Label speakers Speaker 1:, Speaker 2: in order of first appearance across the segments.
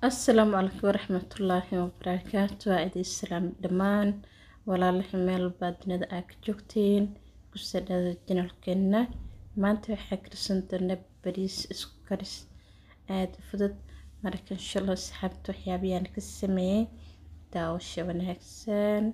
Speaker 1: asalaamu calaykum waraxmatullaahi wabarakaatu waa idin salaam dhammaan walaalaha meel baad dunida aa ka joogtiin kusadhada janalkeena maanta waxaa karsan doonaa bariis isku karis aada u fudud marka inshallah asxaabta waxyaabahayaan ka sameeyey daawasho wanaagsan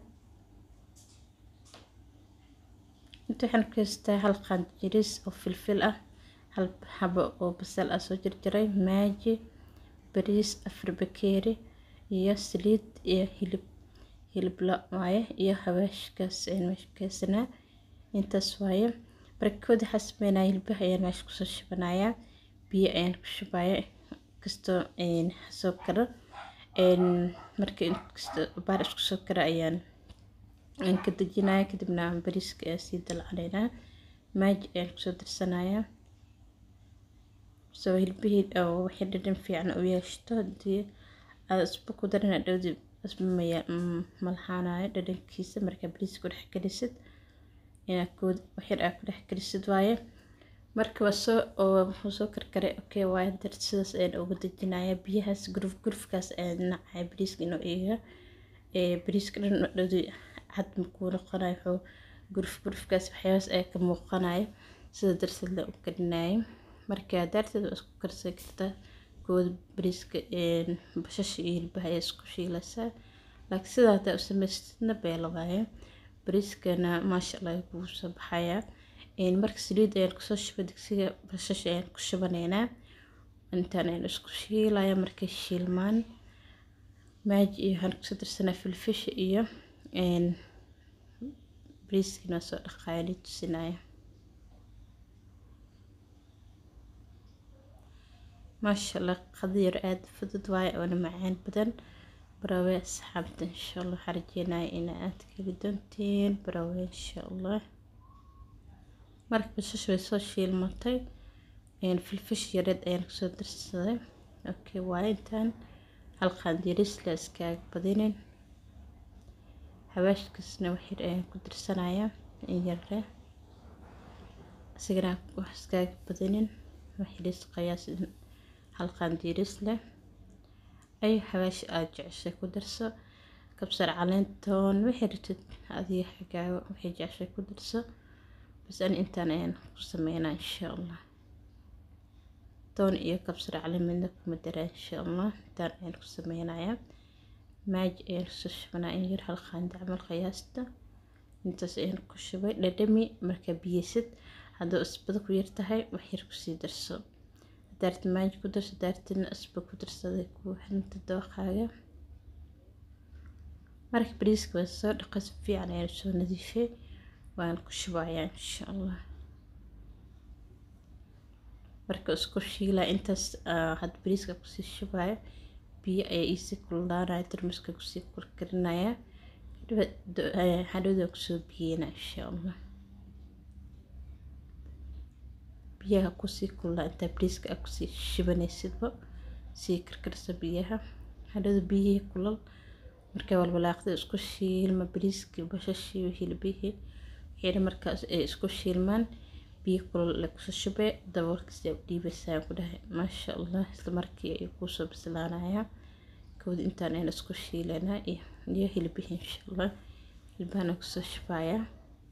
Speaker 1: inta waxaan ku haystaa hal qaand jiris oo filfil ah hal xabo oo basal ah soo jarjaray maaji bariis afar bakeeri iyo saliid iyo hilib hilib la waaye iyo hawaashkaas ayaan meesha ka haysanaa intaas waaye markood waxaa sameynaya hilbaha ayaan meesha kusoo shubanayaa biyo ayaan ku shubaya kastoo soo karo marka inkastoo baar isku soo karo ayaan aan ka dejinaya kadibna bariiska ayaan sii dalcanaynaa maaji ayaan kusoo darsanayaa soo hilbihii oo wixii dhadhan fiican u yeeshto hadii aad isba ku darina dhowdi isba malaxaanayo dhadhankiisa markaa bariiska ku dhex gelisid inaad kood waxyar aad ku dhex gelisid waaye marka waa soo oo wuxuu soo karkaray okay waaye dar sidaas ayaan uga dejinaya biyahaas guruf gurufkaas ayaan nacaya bariiska inuu iga bariiska dhan dhowdi cad makuu noqonayo wuxuu guruf gurufkaas waxyaabaas ayaa ka muuqanayo sida darteed la u karinayo marka daarteed waa isku karsan kartaa kooda bariiska bashasha iyo hilbaha ayaa isku shiilaysaa laakiin sidaa hadaa u samaystidna beela waaye bariiskana maasha allah kugu soo baxayaa marka saliid ayaan kusoo shubay digsiga bashasha ayaan ku shubanaynaa intaan ayaan isku shiilaya markay shiilmaan maaji iyo waxaan kusoo darsanaa filfisha iyo bariiskina soo dhaqaaya ni tusinaya maasha allah qadiyar aada fudud waaye oona macaan badan barawe asxaabta insha allah waxaa rajeynaya ina aada keli doontiin barawe insha allah marka bashash way soo shiilmatay filfish yareed ayaan kusoo darsaday okay waaye intaan hal qaandiris la iskaaga badinin hawaashkaasna waxyar ayaan ku darsanayaa in yarre isigana wax iskaaga badinin waxyaris qayaas hal qaandiris leh ay xawaash aada jeceshay ku darso kabsar caleentoon wixii ratid adiga xagaaga wixii jeceshay ku darso bas ani intaan ayaan ku sameynaa insha allah toon iyo kabsar caleen midna kuma daraa insha allah intaan ayaan ku sameynayaa maaji ayaan kusoo shubanaa in yar hal qaandi camal qiyaasta intaas ayaan ku shubay dhadhami markaa biyesid hadduu isbada ku yar tahay wax yar kusii darso daarti maaji ku darso daartina isba ku darsaday kuu xinta dooqaaga marka bariiska waa soo dhaqay si fiican ayaan soo nadiifay waan ku shubayaa insha allah marka isku shiilaa intaas had bariiska kusii shubaya biyo ayaa iisii kululaanaya tarmuska kusii kurkarinaya hadhowda kusoo biyeyna insha allah biyaha kusii kululaa intaa bariiska aa kusii shibanaysidba sii karkarsa biyaha hadhowda biyihii kulal markaa walwalaaqda isku shiilma bariiskii bashashii hilbihii wixii markaas ay isku shiilmaan biyo kulal la kusoo shubee daboolkiisa u dhiibaysaa ku dhahay maasha allah isla markii ayuu kuusoo bislaanayaa kowda intaan ayna isku shiilanaa iyo hilbihii insha allah hilbahana kusoo shubayaa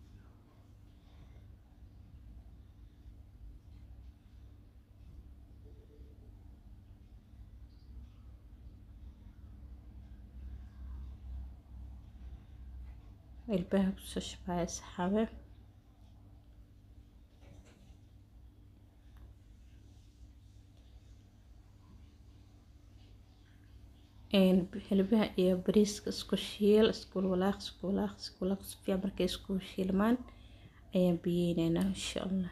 Speaker 1: hilbaha kusoo shubaya saxaabe hilbaha iyo bariiska isku shiil isku walaaq isku walaaq isku walaaq si fiican markay isku shiilmaan ayaan biyeynaynaa insha allah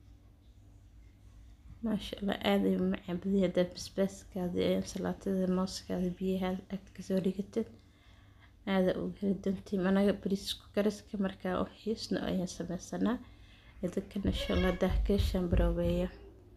Speaker 1: maasha allah aada ay macaan badiya haddaad basbaaskaada salaatada mooskaada biyaha agta kasoo dhigatid aada uga heli doontiin anaga bariisku kariska markaa u xiisno ayaan sameysanaa idinkana insha allah daahkeeshaan baroobeeya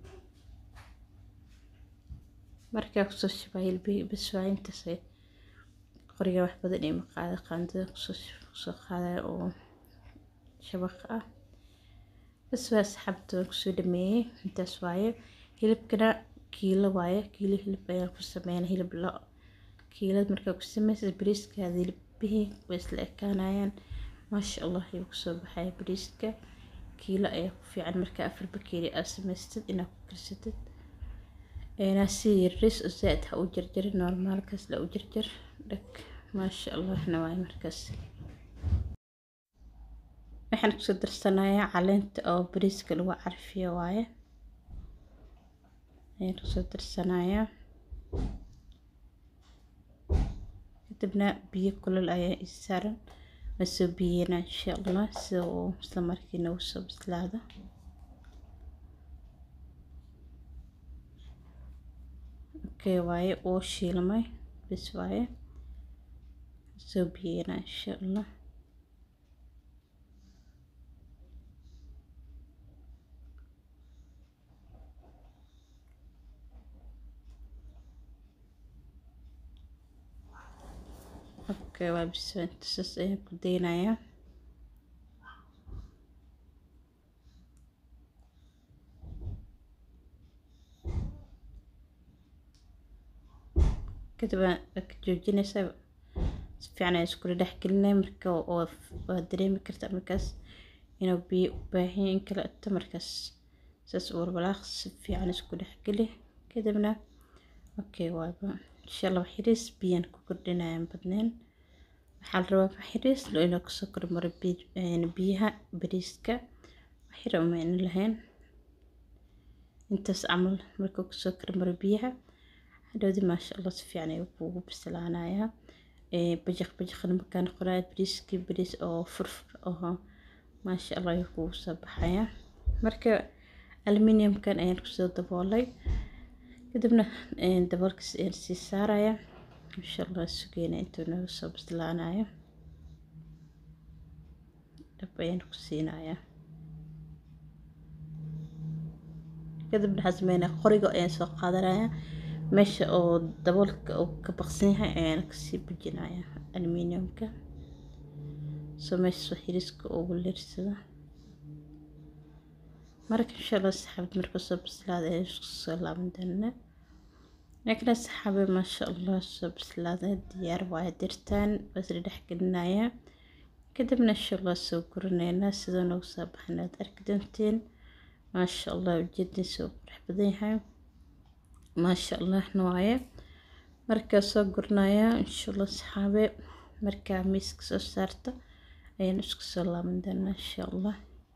Speaker 1: markaa kusoo shubaa hilbihii bas waa intaas qoriga wax badan iyo maqaada qaandada kusoo qaadaya oo shabaqa ah bas waa asxaabta waan kusoo dhameeyey intaas waaye hilibkana kiilo waaye kiilo hilib ayaan ku sameynaa hilib lo kiilad markaa ku sameysad bariiskaada hilibihii way isla ekaanayaan maasha allah ayuu kusoo baxaya bariiska kiilo ayaa ku fiican markaa afar bakeeri aad samaystid inaad ku karsatid eenaa si yaris oo zaaid ha u jarjarin normaalkaas la u jarjar dhag maasha allahna waaye markaas waxaan kusoo darsanayaa caleenta oo bariiska lagu carfiyo waaye ayaan kusoo darsanayaa kadibna biyo kulul ayaa ii saaran waan soo biyeynaa insha allah sida uu isla markiina uu soo bislaado okay waaye uu shiilmay bis waaye soo biyeynaa insha allah okay waa bisanta saas ayaan ku daynayaa kadib waa ka joojinaysaa si fiican ayaa iskula dhex gelinaya marka waa dareemi kartaa markaas inuu biyo u baahan in kala ito markaas saas u warbalaaq si fiican isku dhex geli kadibna okay waaba insha allah waxyariis biyaan ku kordhinayaan badneen waxaa la rabaa waxyariis loo inuu kasoo kormaro biyaha bariiska waxyar uma ina lahayn intaas camal markuu kasoo kormaro biyaha hadhowdi maasha allah si fiican ayuu kuugu bislaanayaa bajaq bajaqna markaa noqonaya bariiskii bariis oo furfur aho maasha allah ayuu kuugu soo baxayaa marka aluminiumkan ayaan kusoo daboolay kadibna daboolkaas ayaan sii saaraya insha allah sugeyna intuu naga soo bislaanayo dhab ayaan ku siinayaa kadibna waxaan sameynaya qoriga ayaan soo qaadanaya meesha oo daboolka uu ka baqsan yahay ayaan kasii bujinaya aluminiumka soo meesha soo xiriiska ugu leersada marka insha allah saxaabad marka soo bislaada ayaan isku soo laaban doonaa laakiin saxaabe maasha allah soo bislaada diyaar waaye dirtaan basri dhex gelinaya kadibna insha allah soo gurinaynaa sidoo nagu soo baxan aad arki doonteen maasha allah ujeediisa uu qurux badan yahay maasha allahna waaye markaa soo gurinaya insha allah saxaabe markaa miiska soo saarta ayaan isku soo laaban doonaa insha allah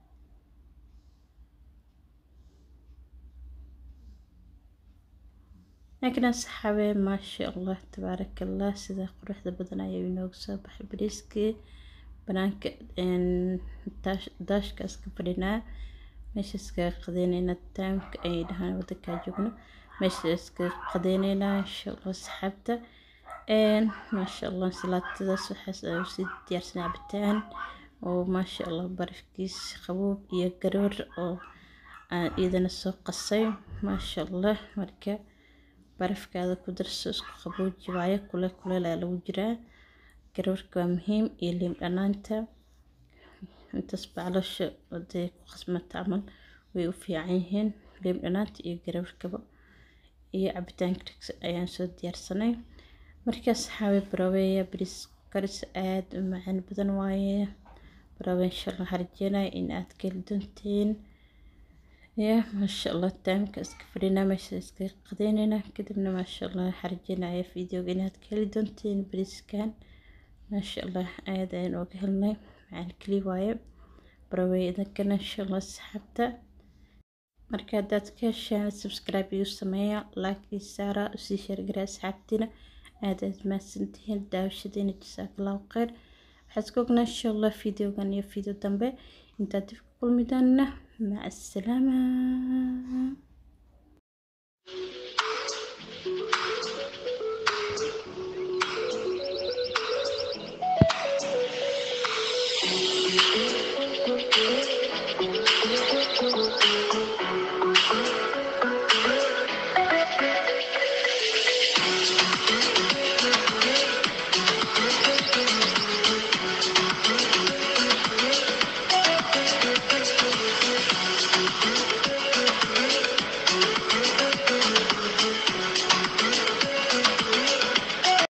Speaker 1: laakiin saxaabe maasha allah tabaaraka allah sida quruxda badan ayuu inoogu soo baxay bariiskii banaanka daashka iska fadhinaa meesha iskaga qadeyneynaa taamka ayay dhahaan wadankaa joogno meesha iskaga qadeyneynaa insha allah saxaabta maasha allah salaatadaas waxaas ayuu sii diyaarsan cabitaan oo maasha allah barafkiis qaboob iyo garoor oo aan iyadana soo qasay maasha allah marka barafkaada ku darso isku qabooji waayo kule kuleel ayaa lagu jiraa garoorka waa muhiim iyo liim dhanaanta intaas baclasha haday ku qasmata camal way u fiican yihiin liim dhanaanta iyo garoorkaba iyo cabitaanka dhigsa ayaan soo diyaarsanay markaas xaawe baraweeya bariis karis aada u macaan badan waaye barawe insha allah harjeenaya in aad ka heli doonteen ya maasha allah taamka iska fadhinaa meesha iska qadeynayna kadibna maasha allah harjeenaya videoga inaad ka heli doonteen bariiskan maasha allah aad ayaan ooga helnay macaan keli waaye barawey idinkana insha allah saxaabta marka haddaad ka heshaan subscribe igu sameeya like ii saara usii sheergara asxaabtiina aad aad mahadsantihiin daawashadiina jasaakallahu kheyr waxaad ka ognaa insha allah videogan iyo video dambe intaad dib ku kulmi doonana maca asalaama